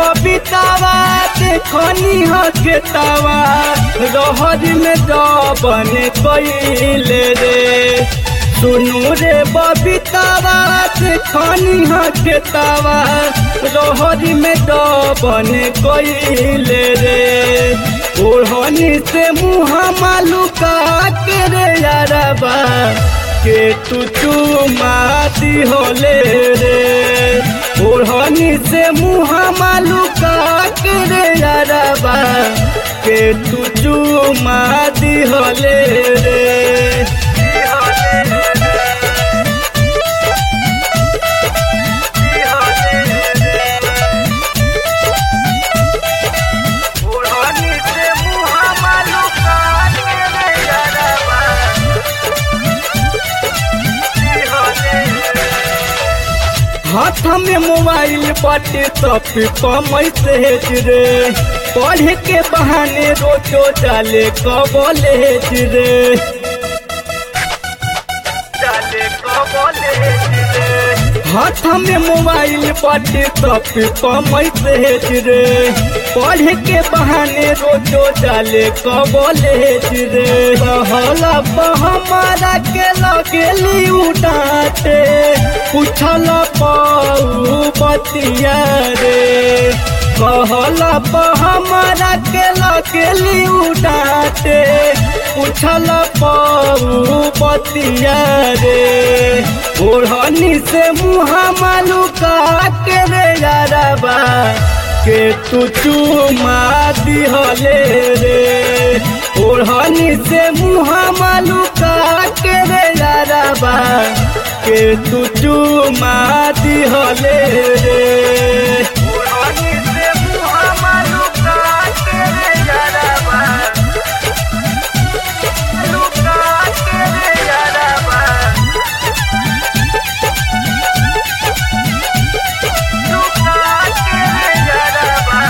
बबीतावा देखनी हकेतावा रहर में जबन कैले रे सुनू रे बबीतावा देखनी हकेतावा रहर में जबन कैले रे ओढ़नी से मुँह मालूका के रे यारबा के तू चुमाती होले रे ओढ़नी से मुँह मालूका के रे यारबा के तू चुमाती होले रे ओढ़नी से मुँह मालूका के रे यारबा हाथ में मोबाइल बाटे तप मैसेज रे पढ़े के बहाने रोजो डाले कबलेज रे डाले कबलेज रे हाथ में मोबाइल बाटे तप मैसेज रे पढ़े के बहाने रोजो डाले कबलेज रे कहला हमारा के लगेली उठाते पूछल पाऊ बतिया रे कहला हमारा के लगेली उठाते पूछल पाऊ बतिया रे ओढ़नी से मुँह मालूका के रे यारबा के तू चुमा दिहले रे ओढ़नी से मुँह मालूका के रे यारबा के तू चुमा दिहले रे ओढ़नी से मुँह मालूका के रे यारबा लुका के रे यारबा लुका के रे यारबा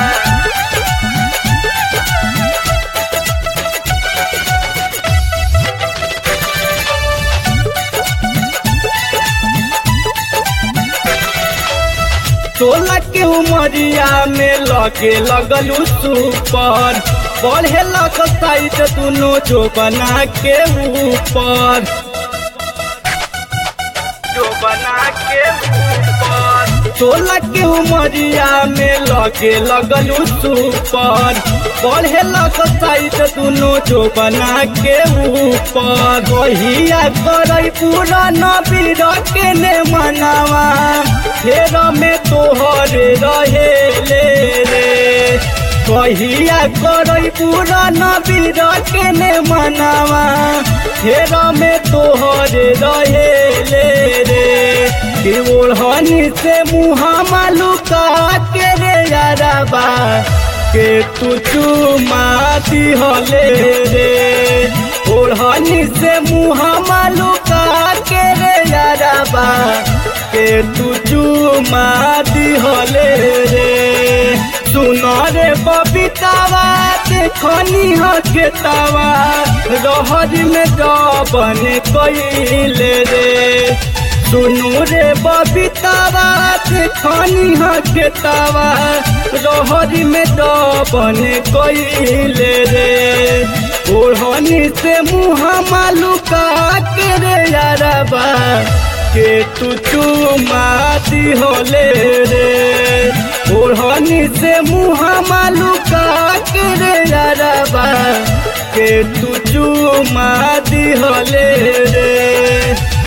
सोलह के उमरिया में लगे लगलू सुपर बढ़े लग साइड दुनो जो बना के ऊपर जो बना के ऊपर सोलह के उमरिया में लगे लगलू सुपर बढ़े लग साइड दुनो जो बना के ऊपर कहिया कर पूरा नबीर के ने मनावा फेर में तोहरे रहे ले रे कहिया कर पूरा नबीर के ने मनावा फेर में तोहरे रहे ले रे कि ओढ़नी से मुँह मालूका के रे यारबा के तू चुमाती होले रे ओढ़नी से मुँह मालूका के रे यारबा के तू चुमाती होले रे सुन रे बबीतावा देखनी हकेतावा रहर में जबन कैले रे सुनू रे बबीतावा देखनी हकेतावा रहर में जबन कैले रे ओढ़नी से मुँह मालूका के रे यारबा के तू चुमाती होले रे ओढ़नी से मुँह मालूका के रे यारबा के तू चुमाती होले रे